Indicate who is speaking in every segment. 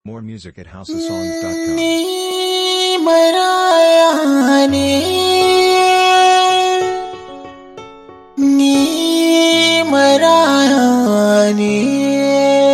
Speaker 1: More music at houseofsongs.com.
Speaker 2: Ni maraya ne, ni maraya ne.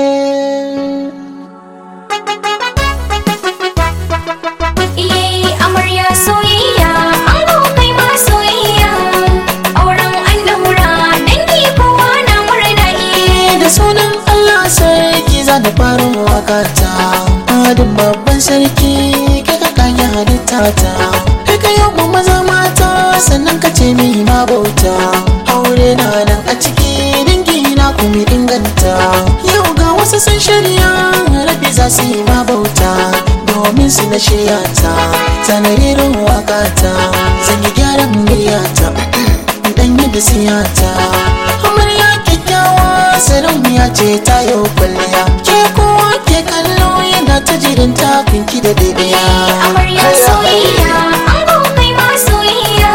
Speaker 3: Iye amarya soyayya, ango kai ma soyayya. Auren an daura, dangi kowa na murna iye.
Speaker 2: Da sunan Allah sarki za da farin wakata, adin babban sarki kai ka kage halitta ta. Kai ka yau mu maza mata sannan ka ce mai ma bauta. Aure na nan a ciki dangi na kuma inganta. Yau ga wasu sun shirya rabi za su yi ma bauta. Domin su na shirya ta, tanayirin wakata, zan yi gyaran muryata. dan yi da siyata amarya kyakkyawa sarauniya ce ta yau kwalliya ke kowa ke kallo yana ta jirin tafinki da daidaya
Speaker 3: Amarya soyayya, ango kai ma soyayya.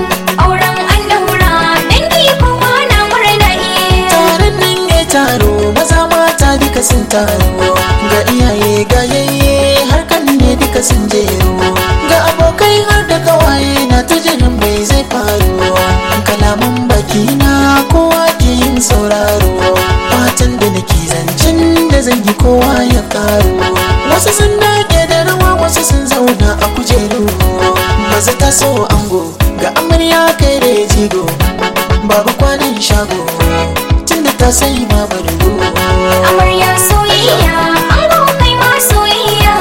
Speaker 3: Auren an daura, dangi kowa na murna iye.
Speaker 2: taron nan ya taro maza mata duka sun taro ga iyaye ga yayye har kan ne duka sun jero ga abokai har da kawaye na ta jirin mai zai faru kalaman baki na kowa ke yin sauraro fatan da nake zancen da zan yi kowa ya karo wasu sun dage da rawa wasu sun zauna a kujeru maza ta so ango ga amarya kai da ya jigo babu kwanan shago tunda ta sai ma bargo
Speaker 3: Amarya soyayya, ango kai ma soyayya.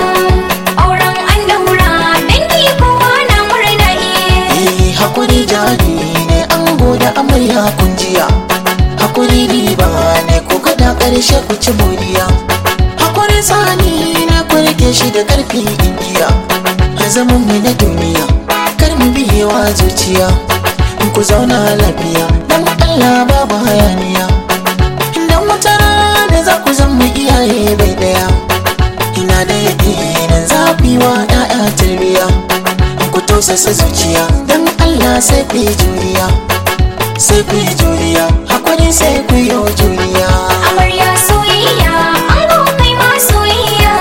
Speaker 3: Auren an daura, dangi kowa na murna iye.
Speaker 2: Eh, hakuri jari ne an goda amarya kunjiya hakuri riba ne ko kada karshe ku ci moriya hakuri sani na ku rike shi da karfi igiya a zaman mu na duniya kar mu biyewa zuciya in ku zauna lafiya dan Allah babu hayaniya idan wata rana za ku zama iyaye bai daya ina da yakinin za ku yi wa 'ya'ya tarbiyya ku tausasa zuciya don Allah sai ku yi juriya sai ku yi juriya hakuri sai ku yi juriya
Speaker 3: Amarya soyayya, ango kai ma soyayya.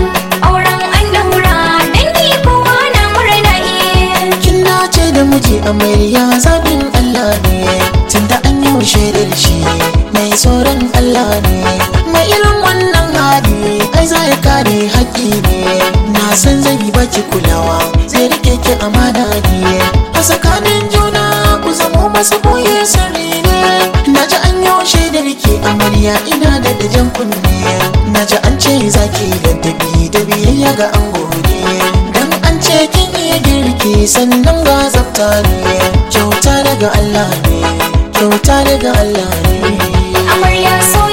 Speaker 3: Auren an daura, dangi kowa na murna iye.
Speaker 2: kin dace da miji amarya zaɓin Allah ne tunda an yi shaidar shi mai tsoron Allah ne mai irin wannan hali ai za ya kare haƙƙi ne na san zai yi baki kulawa zai rike ki amana ne a tsakanin juna ku zamo masu boye sirri ne na ji an yi shaidar ki amarya ina da dajan kunne na ji an ce zaki ladabi da biyayya ga ango ne dan an ce kin iya girki sannan ga tsafta ne kyauta daga Allah ne kyauta daga Allah ne
Speaker 3: Amarya soyayya.